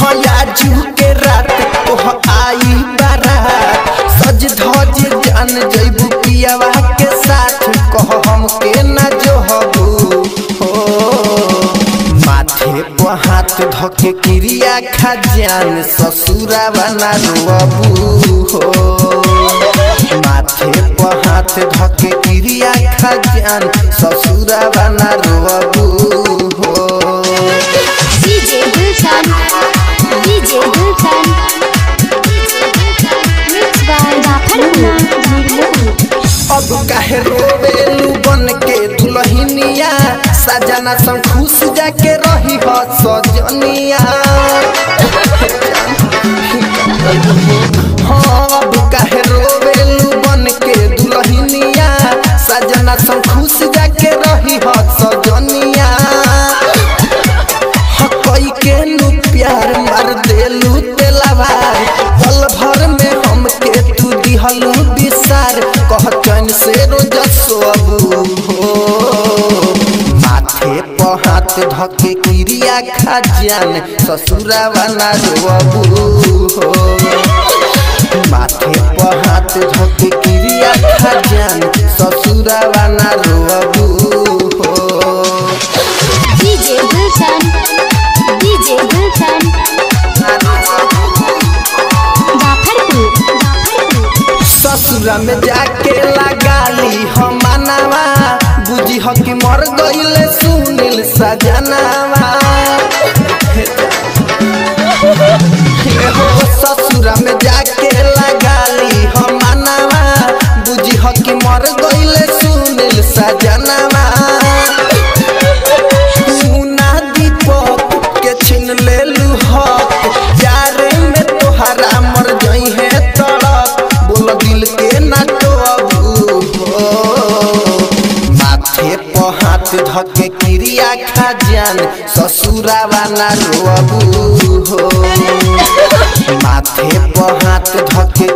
हयाजू के रात तोह आई बारात सज धज जान जैबू पियावा के साथ कह हमके न जोहबू हो माथे पर हाथ धके क्रिया खजान ससुरा बना रोबू हो माथे पर हाथ धके क्रिया खजान ससुरा बना रोबू हो DJ Gulshan, DJ Gulshan, mixed by Rafaruna Zulu. अब काहे रोवेलू बन के दुल्हनिया सजना संग खुश जाके रही हो सजनिया हाँ अब काहे रोवेलू बन के दुल्हनिया सजना संग खुश जाके रही हो सजनिया हकई के नु प्यार मार देलू तेलावार पल भर में हमके तू दिहलू विसार कह चैन से रोज सोबू हो माथे पर हाथ धके क्रिया खजान ससुरा वाला रोबू हो माथे पर हाथ धके क्रिया खजान ससुरा वाला रोबू हो DJ Gulshan, DJ Gulshan, Rafarpur, Rafarpur. ससुरा में जाके लगाली हम मनावा बुझी हो कि मर गईले सुनील सजनावा हे हो ससुरा में जाके लगाली हम मनावा बुझी हो कि मर गईले सुनील सजनावा मुना दीपक के छीन लेलू हक प्यारे में तोहरा मर जई है तड़प बोल दिल के ना तो अबू हो माथे पर हाथ धके क्रिया खजान ससुरा वाला रोबू हो माथे पर हाथ धके